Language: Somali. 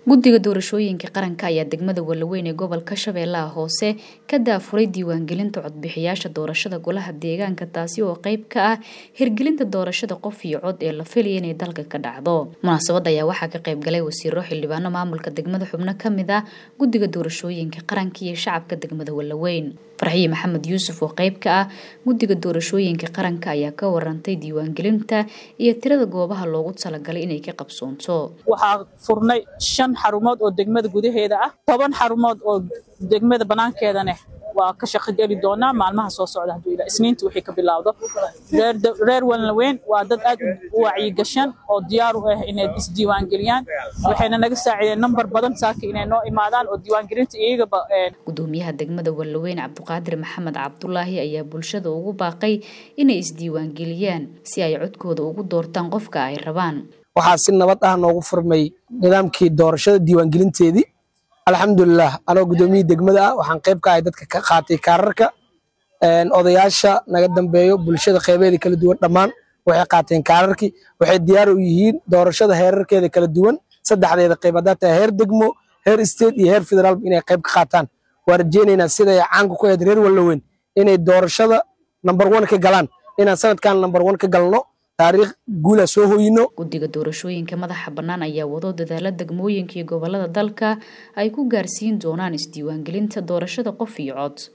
guddiga doorashooyinka qaranka ayaa degmada walaweyn ee gobolka shabeellaha hoose ka daafuray diiwaangelinta codbixiyaasha doorashada golaha deegaanka taasi oo qeyb ka ah hirgelinta doorashada qof iyo cod ee la filaya inay dalka ka dhacdo munaasabadda ayaa waxaa ka qayb galay wasiiro xildhibaano maamulka degmada xubno ka mid ah guddiga doorashooyinka qaranka iyo shacabka degmada walaweyn farxiye maxamed yuusuf oo qeyb ka ah guddiga doorashooyinka qaranka ayaa ka warantay diiwaangelinta iyo tirada goobaha loogu talagalay inay ka qabsoonto waxaa furnay shan xarumood oo degmada gudaheeda ah toban xarumood oo degmada banaankeedaneh waa ka shaqogeli doonaa maalmaha soo socda hadduu ilaa isniinta wixii ka bilaawdo reer walnaweyn waa dad aad u wacyigashan oo diyaar u ah inay isdiiwaangeliyaan waxayna naga saacideen nambar badan saaka inay noo imaadaan oo diiwaangelinta iyagaba gudoomiyaha degmada walnaweyn cabdiqaadir maxamed cabdulaahi ayaa bulshada ugu baaqay inay isdiiwaangeliyaan si ay codkooda ugu doortaan qofka ay rabaan waxaa si nabad ah noogu furmay nidaamkii doorashada diiwaangelinteedii alxamdulilah anoo gudoomiyihii degmada ah waxaan qayb ka ahay dadka ka qaatay kaararka odayaasha naga dambeeyo bulshada qeybeeda kala duwan dhammaan waxay qaateen kaararkii waxay diyaar u yihiin doorashada heerarkeeda kala duwan saddexdeeda qayb haddaa tahay heer degmo heer state iyo heer federaalba inay qayb ka qaataan waa rajeynaynaa siday caanka ku ahayd reer wallaweyn inay doorashada number one ka galaan inaan sanadkan number one ka galno taariikh guula soo hoyino guddiga doorashooyinka madaxa bannaan ayaa wado dadaala degmooyinka iyo gobolada dalka ay ku gaarsiin doonaan isdiiwaangelinta doorashada qof iyo cod